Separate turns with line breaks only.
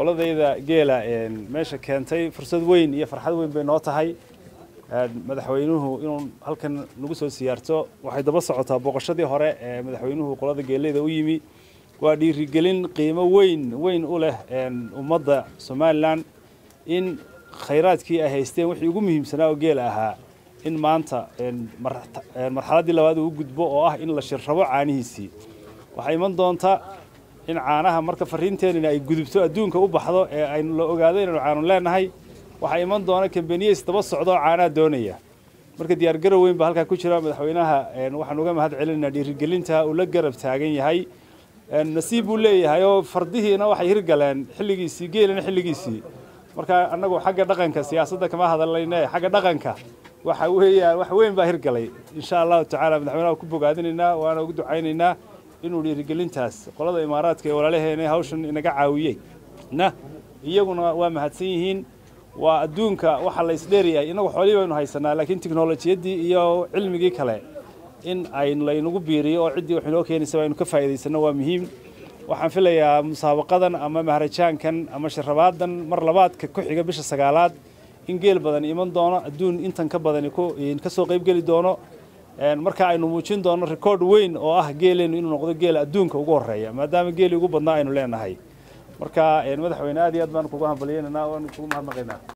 qoladayda geela meesha keentay fursad weyn iyo farxad weyn bay noo tahay madaxweynuhu inuu halkan nagu soo siyaarto waxay daba socotaa booqashadii hore ee madaxweynuhu qolada geeleyda u yimi waa dhiirigelin qiimo weyn weyn u leh ummadda somalilan in khayraadkii ay haysteen wixii ugu muhiimsanaa oo geela ahaa in maanta marxaladdii labaad uu gudbo oo ah in la shirrabo caanihiisii waxaa iman doonta in caanaha marka fariinteenina ay gudubto adduunka u baxdo ee aynu la ogaado inaynu caanu leenahay waxaa iman doona kambaniyeys daba socdo oo caanaha doonaya marka diyaargarow weyn baa halkaa ku jira madaxweynaha waxaan uga mahad celinaynaa dhiirigelinta uu la garab taagan yahay nasiib buu leeyahay oo fardihiina waxay hirgaleen xilligiisii geelina xilligiisii marka annagu xagga dhaqanka siyaasadda kama hadallayne xagga dhaqanka waxa weeyaan wax weyn baa hirgalay insha allahu tacaala madaxweynaha ku bogaadinaynaa waana ugu ducaynaynaa inuu dhiirigelintaas qolada imaaraadka ee walaalaheena hawshan inaga caawiyey na iyaguna waa mahadsan yihiin waa adduunka waxa la isdheeryahay inagu xoolihii baynu haysanaa laakiin tiknolojiyaddii iyo cilmigii kale in ay laynagu biiriyo oo ciddii wax inoo keenaysa aynu ka faa'iidaysanno waa muhiim waxaan filayaa musaabaqadan ama maharajaankan ama sharabaadan mar labaadka ku xiga bisha sagaalaad in geel badan iman doono adduun intan ka badani ka soo qaybgeli doono marka aynu muujin doono record weyn oo ah geeleennu inuu noqdo geela adduunka ugu horreeya maadaama geelii ugu badnaa aynu leenahay marka madaxweyne aad iyo aad baan kugu hambalyeynanaa waan kugu mahadnaqaynaa